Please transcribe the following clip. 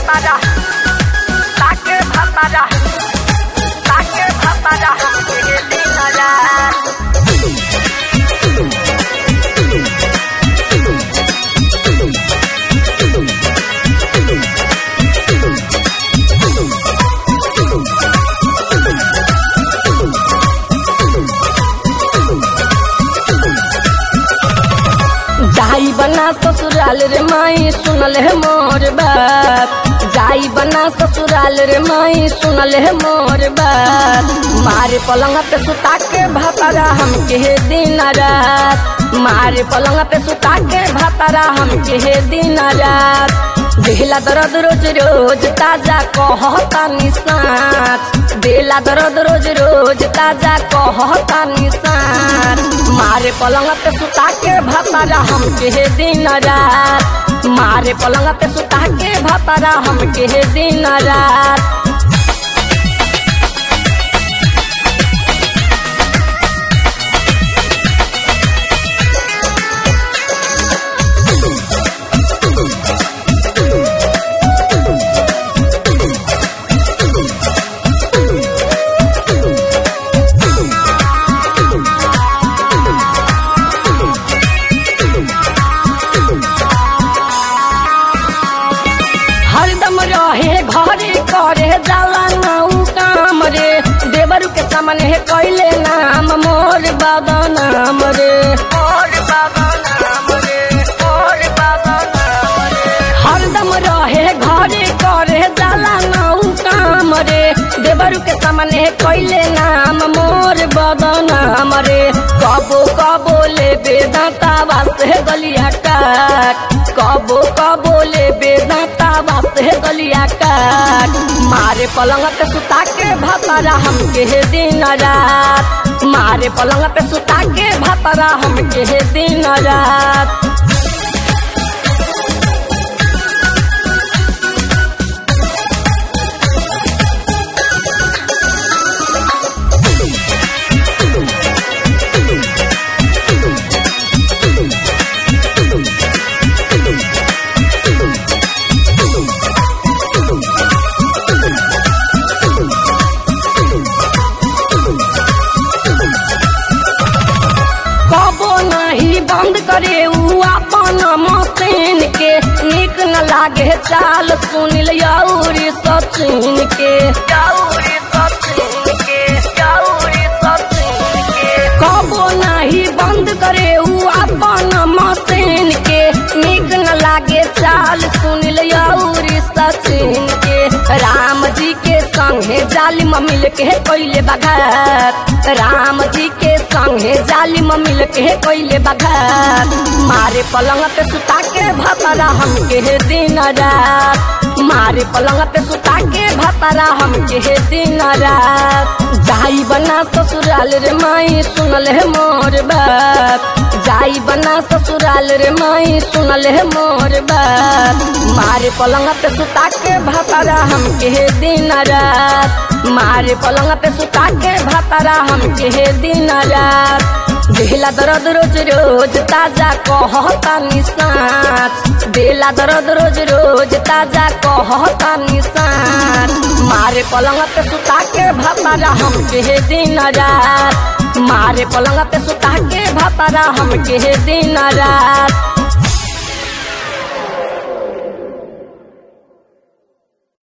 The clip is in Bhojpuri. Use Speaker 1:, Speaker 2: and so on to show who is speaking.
Speaker 1: भापारा ताके भापारा ताके भापारा हमके दिन रात
Speaker 2: जाई बना ससुराल रे माई सुनल है मोर बात जाई बना ससुराल रे माई सुनल है मोर बात मारे पलंग पे सुता के भातारा हम के दिन रात मारे पलंग पे सुता के भातारा हम के दिन रात देला दर्द रोज रोज ताजा कहता निसाच देला दर्द रोज रोज ताजा कहता निसाच मारे पलंग पे सुता के भातारा हम के दिन रात मारे पलंग पे सुता के भातारा हम के दिन रात हरदम रहे घरे करे जाला नाउ काम रे देवर के सामने है कैले नाम मोर बाबा नाम रे
Speaker 1: और बाबा नाम रे और बाबा नाम रे
Speaker 2: हरदम रहे घरे करे जाला नाउ काम रे देवर के सामने है कैले नाम मोर बाबा नाम रे कबो कबो ले बेदांता वास्ते गलिया काट कबो कबो ले बेदांता वास्ते गलिया काट मारे पलंग पे सुता के भातारा हम के दिन रात मारे पलंग पे सुता के भातारा हम के दिन रात कबो नहीं बंद करे उ अपन मशीन के निक न लागे चाल सुनिल यौरी सचिन के
Speaker 1: जाऊरी सचिन के जाऊरी सचिन के
Speaker 2: कबो नहीं बंद करे उ अपन मशीन के निक न लागे चाल सुनिल यौरी सचिन के राम जी के संगे जालिम मिल के कोइले बघात राम जी के संगे जालिम मिल के कोइले बघात मारे पलंग पे सुता के भातारा हम के दिन रात मारे पलंग पे सुता के भातारा हम के दिन रात जाई बना ससुराल रे माई सुनल है मोर बात जाई बना ससुराल रे माई सुनल है मोर बात मारे पलंग पे सुता के भातारा हम के दिन रात मारे पलंग पे सुता के भातारा हम के दिन रात देला दर्द रोज रोज ताजा कहता निसाच देला दर्द रोज रोज ताजा कहता निसाच मारे पलंग पे सुता के भातारा हम के दिन रात मारे पलंग पे सुता के भातारा हम के दिन रात